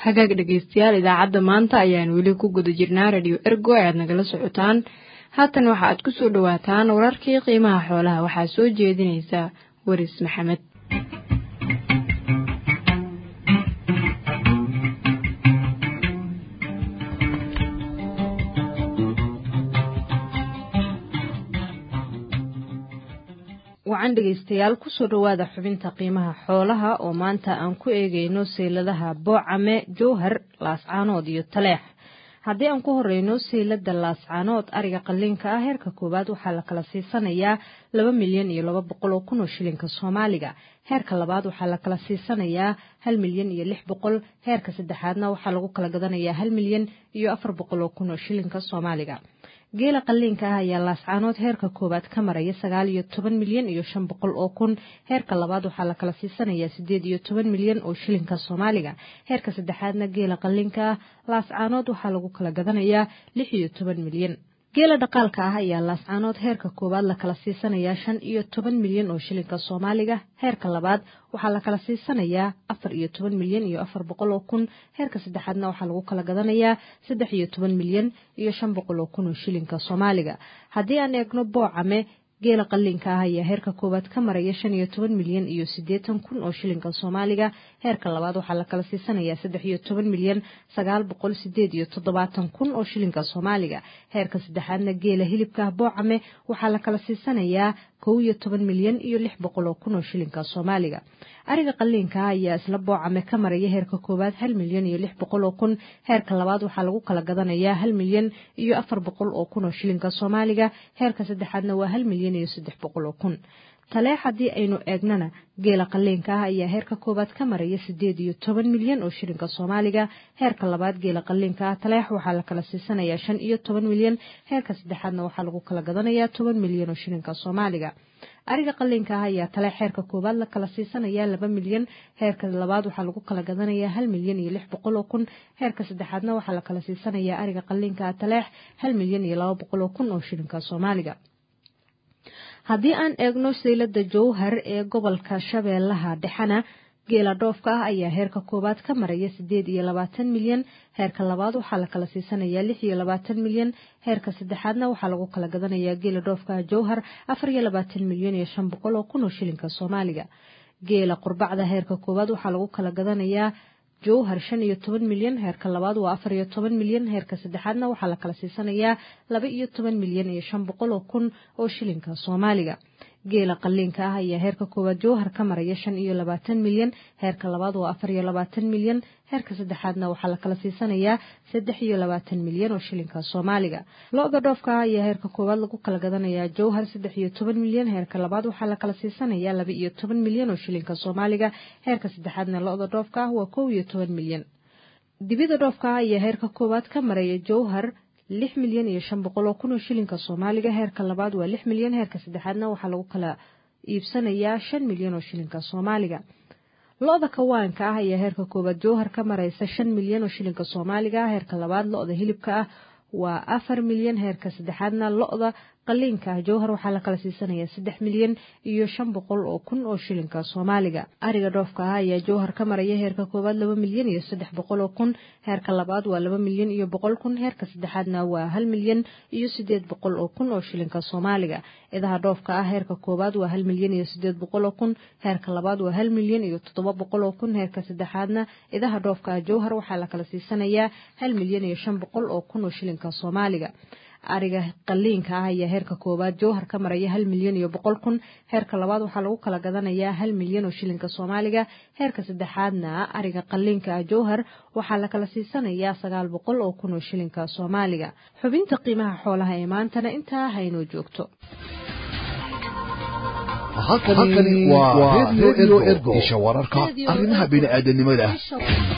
hagaag dhegaystayaal idaacadda maanta ayaan weli ku guda jirnaa radio ergo ayaad nagala socotaan haatan waxa aad ku soo dhowaataan wararkii qiimaha xoolaha waxaa soo jeedinaysa waris maxamed wacan dhegaystayaal kusoo dhowaada xubinta qiimaha xoolaha oo maanta aan ku eegayno seyladaha boocame jowhar laascaanood iyo taleex haddii aan ku horeyno seylada laascaanood ariga qaliinka ah heerka koowaad waxaa la kala siisanayaa laba milyan iyo laba boqol oo kun oo shilinka soomaaliga heerka labaad waxaa la kala siisanayaa hal milyan iyo lix boqol heerka saddexaadna waxaa lagu kala gadanayaa hal milyan iyo afar boqol oo kun oo shilinka soomaaliga geela qaliinka ah ayaa laascaanood heerka koowaad ka maraya sagaal iyo toban milyan iyo shan boqol oo kun heerka labaad waxaa la kala siisanayaa sideed iyo toban milyan oo shilinka soomaaliga heerka saddexaadna geela qaliinka ah laascaanood waxaa lagu kala gadanayaa lix iyo toban milyan geela dhaqaalka ah ayaa laascaanood heerka koowaad la kala siisanayaa shan iyo toban milyan oo shilinka soomaaliga heerka labaad waxaa la kala siisanayaa afar iyo toban milyan iyo afar boqol oo kun heerka saddexaadna waxaa lagu kala gadanayaa saddex iyo toban milyan iyo shan boqol oo kun oo shilinka soomaaliga haddii aan eegno boocame geela qaliinka ah ayaa heerka koowaad ka maraya shan iyo toban milyan iyo siddeetan kun oo shilinka soomaaliga heerka labaad waxaa la kala siisanayaa saddex iyo toban milyan sagaal boqol sideed iyo toddobaatan kun oo shilinka soomaaliga heerka saddexaadna geela hilibka ah boocame waxaa la kala siisanayaa kow iyo toban milyan iyo lix boqol oo kun oo shilinka soomaaliga ariga qaliinka ah ayaa isla boocame ka maraya heerka koowaad hal milyan iyo lix boqol oo kun heerka labaad waxaa lagu kala gadanayaa hal milyan iyo afar boqol oo kun oo shilinka soomaaliga heerka saddexaadna waa hal milyan iyo saddex boqol oo kun taleex haddii aynu eegnana geela qaliinka ah ayaa heerka koowaad ka maraya sideed iyo toban milyan oo shilinka soomaaliga heerka labaad geela qaliinka ah taleex waxaa la kala siisanayaa shan iyo toban milyan heerka saddexaadna waxaa lagu kala gadanayaa toban milyan oo shilinka soomaaliga ariga qaliinka ah ayaa taleex heerka koowaad la kala siisanayaa laba milyan heerka labaad waxaa lagu kala gadanayaa hal milyan iyo lix boqol oo kun heerka saddexaadna waxaa la kala siisanayaa ariga qaliinka ah taleex hal milyan iyo laba boqol oo kun oo shilinka soomaaliga haddii aan eegno saylada jowhar ee gobolka shabeellaha dhexena geela dhoofka ah ayaa heerka koowaad ka maraya sideed iyo labaatan milyan heerka labaad waxaa la kala siisanayaa lix iyo labaatan milyan heerka saddexaadna waxaa lagu kala gadanayaa geela dhoofka ah jowhar afar iyo labaatan milyan iyo shan boqol oo kun oo shilinka soomaaliga geela qurbacda heerka koowaad waxaa lagu kala gadanayaa jowhar shan iyo toban milyan heerka labaad waa afar iyo toban milyan heerka saddexaadna waxaa la kala siisanayaa laba iyo toban milyan iyo shan boqol oo kun oo shilinka soomaaliga geela qaliinka ah ayaa heerka koowaad jowhar ka maraya shan iyo labaatan milyan heerka labaad waa afar iyo labaatan milyan heerka saddexaadna waxaa la kala siisanayaa saddex iyo labaatan milyan oo shilinka soomaaliga lo-da dhoofka ah ayaa heerka koowaad lagu kala gadanayaa jowhar saddex iyo toban milyan heerka labaad waxaa la kala siisanayaa laba iyo toban milyan oo shilinka soomaaliga heerka saddexaadna lo-da dhoofka ah waa kow iyo toban milyan dibida dhoofka ah ayaa heerka koowaad ka maraya jowhar lix milyan iyo shan boqol oo kun oo shilinka soomaaliga heerka labaad waa lix milyan heerka saddexaadna waxaa lagu kala iibsanayaa shan milyan oo shilinka soomaaliga lo-da kawaanka ah ayaa heerka koowaad jowhar ka maraysa shan milyan oo shilinka soomaaliga heerka labaad lo-da hilibka ah waa afar milyan heerka saddexaadna lo-da qaliinka ah jowhar waxaa la kala siisanayaa saddex milyan iyo shan boqol oo kun oo shilinka soomaaliga ariga dhoofka ah ayaa jowhar ka maraya heerka koowaad laba milyan iyo saddex boqol oo kun heerka labaad waa laba milyan iyo boqol kun heerka saddexaadna waa hal milyan iyo sideed boqol oo kun oo shilinka soomaaliga idaha dhoofka ah heerka koowaad waa hal milyan iyo sideed boqol oo kun heerka labaad waa hal milyan iyo toddoba boqol oo kun heerka saddexaadna idaha dhoofka ah jowhar waxaa la kala siisanayaa hal milyan iyo shan boqol oo kun oo shilinka soomaaliga ariga qaliinka ah ayaa heerka koowaad jowhar ka maraya hal milyan iyo boqol kun heerka labaad waxaa lagu kala gadanayaa hal milyan oo shilinka soomaaliga heerka saddexaadna ariga qaliinka ah jowhar waxaa la kala siisanayaa sagaal boqol oo kun oo shilinka soomaaliga xubinta qiimaha xoolaha ee maantana intaa haynoo joogto halkani waa redio ergo isha wararka arrimaha bini'aadanimada